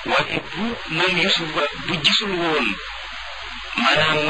waaye bu moom Yusuf ba bu gisul woon maanaam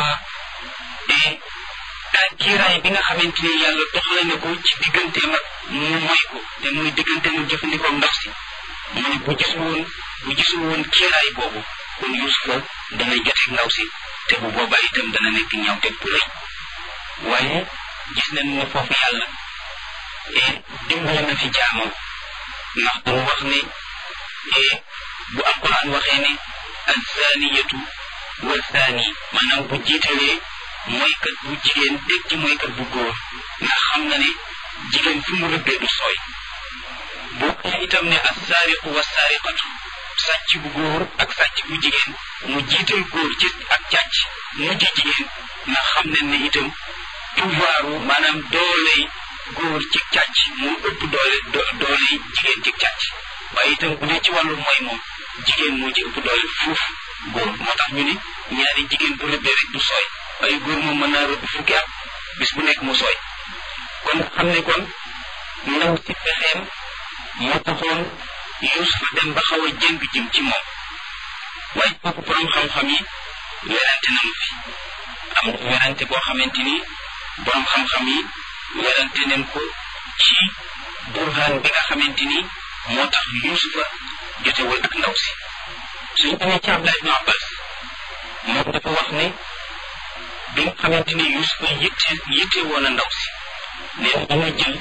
kiiraay bi nga xamante ni yàlla doxale na ko ci digganteem ak mu moy ko te muy diggante mu jëfandikoo ndox si mu ne bu gisul woon bu gisul woon kiiraay boobu kon Yusufa dana joteeg ndaw si te bu boobaa itam dana nekk ñaawteeg bu rëy waaye gis nañ ne foofu yàlla dimbali na fi jaamam ndax damu wax ne bu alquran waxee ne azaniyatu wa zani maanaam bu jiitalee mooykat bu jigéen dégg ci mooykat bu góor ndax xam na ne jigéen fi mu rëbbee du sooy bu waxee itam ne assaariqu wa saariqatu sàcc bu góor ak sàcc bu jigéen mu jiital góor ci ak càcc mujj jigéen ndax xam nañ ne itam pouvoiru maanaam dooley góor ci càcc moo ëpp doole dooley jigéen ci càcc waaye itam bu dee ci wàllu mooy moom jigéen moo ci ëpp doole fuuf góor moo tax ñu ne ñaari jigéen bu rëbbee rek du sooy waaye góor moom mën naa rëbb fukki at bis bu nekk mu sooy kon xam ne kon ndaw si pexeem moo taxoon Yuusufa dem ba xaw a jëng jëm ci moom waaye kooku borom xam-xam yi werante nañu fi am na werante boo xamante ni borom xam-xam yi werante nañ ko ci burhaan bi nga xamante ni moo tax Yuusufa jotewul ak ndaw si suñu demee ci Abdallah ibn Abbas moom dafa wax ne bi nga xamante ni Yuusufa yitte yitte woon a ndaw si nee na dama jël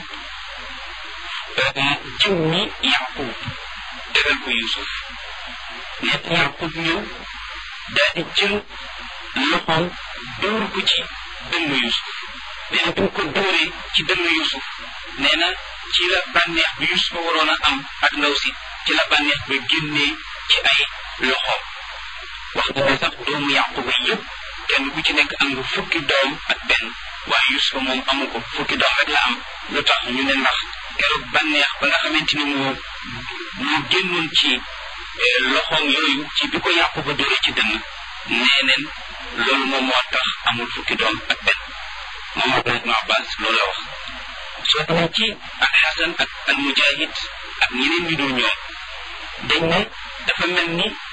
jëw ñi Yaqub tegal ko Yuusuf nee na Yaqub ñëw daal di jël loxoom dóor ko ci dënnu Yuusuf nee na bi mu ko dóoree ci dënnu Yuusuf nee na ci la bànneex bi Yuusufa waroon a am ak ndaw si ci la bànneex ba génnee ci ay loxoom wax na ne sax doomu Yaquba yëpp kenn ku ci nekk am nga fukki doom ak benn waaye Yuusufa moom amu ko fukki doom rek la am lu tax ñu ne ndax keroog bànneex ba nga xamante ni moo moo génnoon ci loxoom yooyu ci bi ko Yaquba dóore ci dënn nee neen loolu moom moo tax amul fukki doom ak benn moom Abdullah ibn Abbas loolu la wax soo demee ci ak Xasan ak al Mujahid ak ñeneen ñu dul ñoom dañ ne dafa mel ni